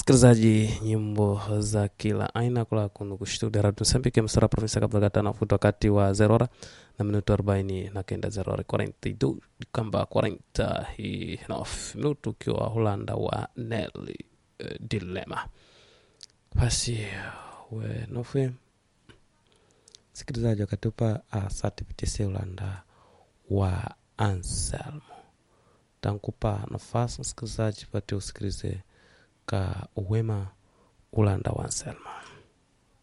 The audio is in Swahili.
msikilizaji nyimbo za kila aina kula kunu kushtudia radio msambike msara provinsi kabla na futo wakati wa zerora na minuto arobaini na kenda zerora 42 kamba 40 hi nof minuto ukiwa Holanda wa Nelly uh, Dilema basi we nofwe msikilizaji wakatupa asatipitise Holanda wa Anselmo tankupa nafasi msikilizaji pate usikilize ka uwema Ulanda wa Anselmo